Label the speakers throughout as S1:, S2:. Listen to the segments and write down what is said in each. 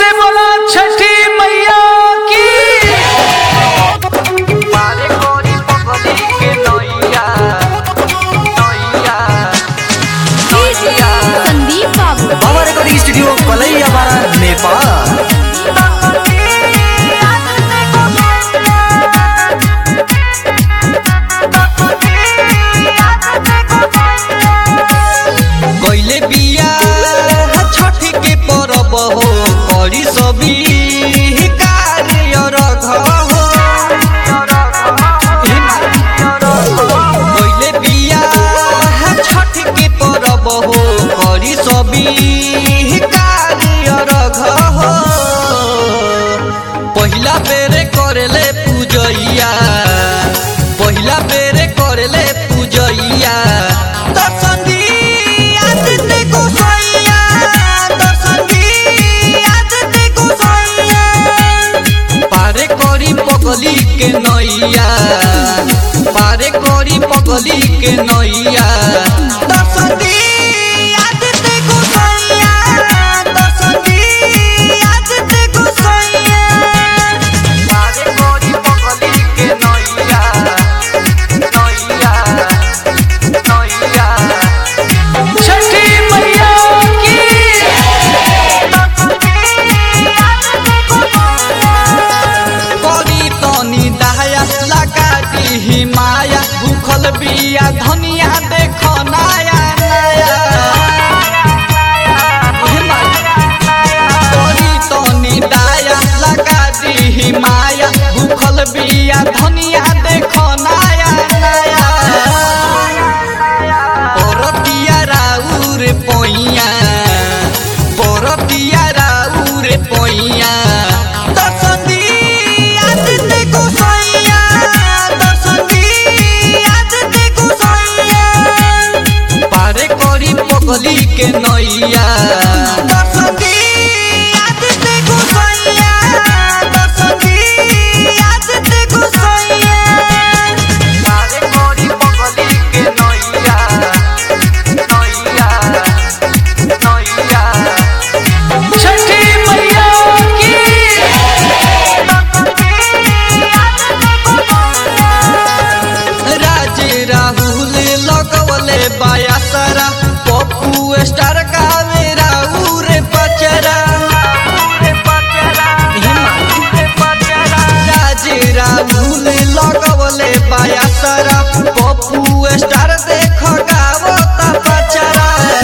S1: बोला छठी मैया की
S2: पारे कोरी पगली के नैया नैया नैया
S3: संदीप बाबू
S4: पावर रिकॉर्डिंग स्टूडियो कलैया बारा नेपाल
S2: कैले बिया छठ के परब हो करी सभी कार्य रघ हो कैले बिया छठ के परब हो करी सभी कार्य रघ हो पहिला बेरे करेले पूजैया पहिला बेरे करेले पूजैया दर्शन दिया दिते गोसैया दर्शन दिया दिते गोसैया पारे करी पगली के नैया पारे करी पगली के नैया दर्शन दिया दिते गोसैया दर्शन दिया दिते गोसैया पारे करी पगली के नैया नैया नैया
S1: छठी मैया की
S2: करी तनी दहाया लगा दी माया भूखल बिया धनिया देख नया नया करी तनी दया लगा दी माया भूखल बिया धनिया देख नया नया परतिया राउर पैया परतिया राउर पैया दर्शन दिया दिते गोसैया दर्शन दिया दिते गोसैया पारे करी पगली के नैया दर्शन दिया दिते गोसैया दर्शन दिया दिते गोसैया पारे करी पगली के नैया नैया नैया
S1: छठी मैया की
S2: राज राहुल लगवले बाया सारा पप्पू स्टार गावे राहुल पचरा राज राहुल लगवले बाया सारा पप्पू स्टार देख गावता पचरा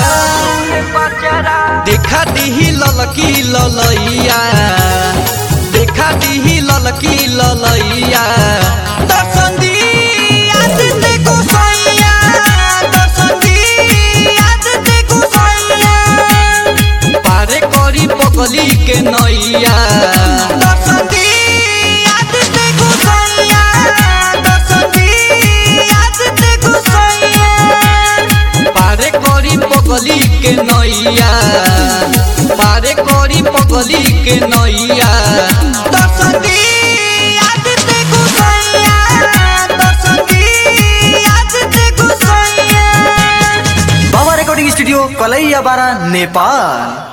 S2: देखा दिही ललकी ललैया देखा दिही ललकी ललैया दर्शन दिया दिते गोसैया दर्शन दिया दिते गोसैया पारे करी पगली के नैया दर्शन दिया दिते गोसैया दर्शन दिया दिते गोसैया पारे करी पगली के नैया पारे करी पगली के नैया दर्शन दिया दिते गोसैया दर्शन दिया दिते गोसैया
S4: पावर रिकॉर्डिंग स्टूडियो कलैया बारा नेपाल